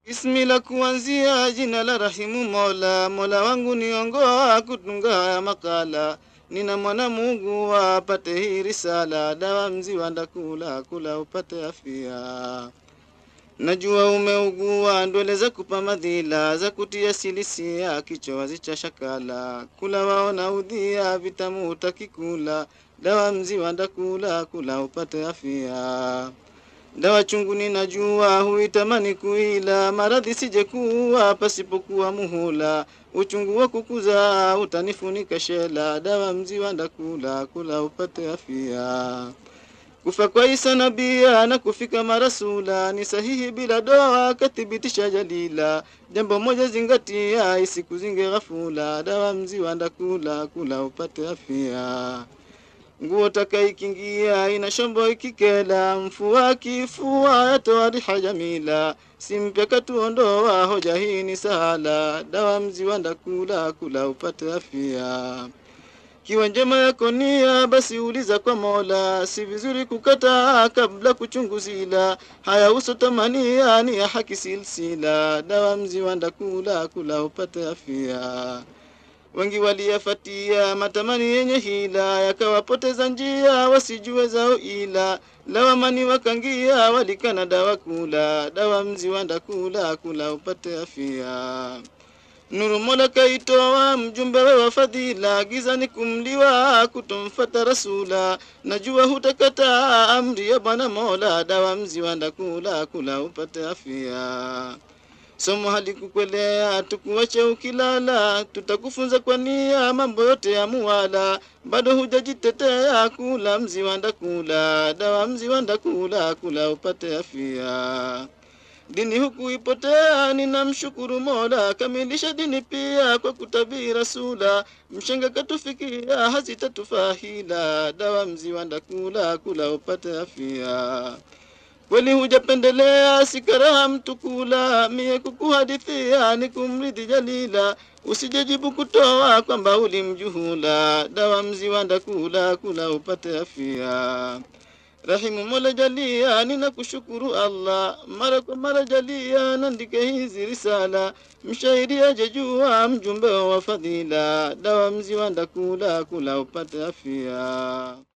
Ismi la kuanzia jina la rahimu Mola, Mola wangu niongoa kutunga haya makala. Nina mwana Mungu apate hii risala, dawa mziwa ndakula kula upate afya. Najua umeugua ndwele za kupa madhila za kutia silisia kichowazi cha shakala kula waona udhia vitamu utakikula dawa mziwa ndakula kula upate afya. Dawa chungu ninajua huitamani kuila maradhi sije kuwa pasipokuwa muhula uchungu wa kukuza utanifunika shela dawa mziwa ndakula kula upate afya. Kufa kwa Isa nabia na kufika marasula ni sahihi bila doa, kathibitisha jalila. Jambo moja zingatia, isikuzinge ghafula, dawa mziwa ndakula kula upate afya. Nguo takaikingia ina shombo ikikela, mfua kifua yatoa riha jamila. Simpe katuondoa, hoja hii ni sahala, dawa mziwa ndakula kula upate afya. Kiwa njema yako nia, basi uliza kwa Mola. Si vizuri kukata kabla kuchunguzila. Haya uso tamania ni ya haki silsila. Dawa mziwa ndakula kula upate afya. Wengi waliyafatia matamani yenye hila, yakawapoteza njia wasijue zao ila. Lawamani wakangia walikana dawa kula. Dawa mziwa ndakula kula upate afya. Nuru Mola kaitoa mjumbe we wa fadhila, giza ni kumliwa kutomfata rasula. Najua hutakata amri ya Bwana Mola, dawa mziwa ndakula kula upate afya. Somo halikukwelea tukuache ukilala, tutakufunza kwa nia mambo yote ya muwala. Bado hujajitetea kula mziwa ndakula, dawa mziwa ndakula kula upate afya. Dini huku ipotea, ninamshukuru Mola, kamilisha dini pia kwa kutabii rasula. Mshenga katufikia, hazitatufaa hila, dawa mziwa ndakula kula upate afya. Kweli hujapendelea, sikaraha mtu kula, mie kukuhadithia ni kumridhi jalila. Usijejibu kutoa kwamba ulimjuhula, dawa mziwa ndakula kula upate afya. Rahimu Mola jalia, ninakushukuru Allah, mara kwa mara jalia, nandike hizi risala. Mshairi ajejua mjumbe wa fadhila, dawa mziwa ndakula kula upate afya.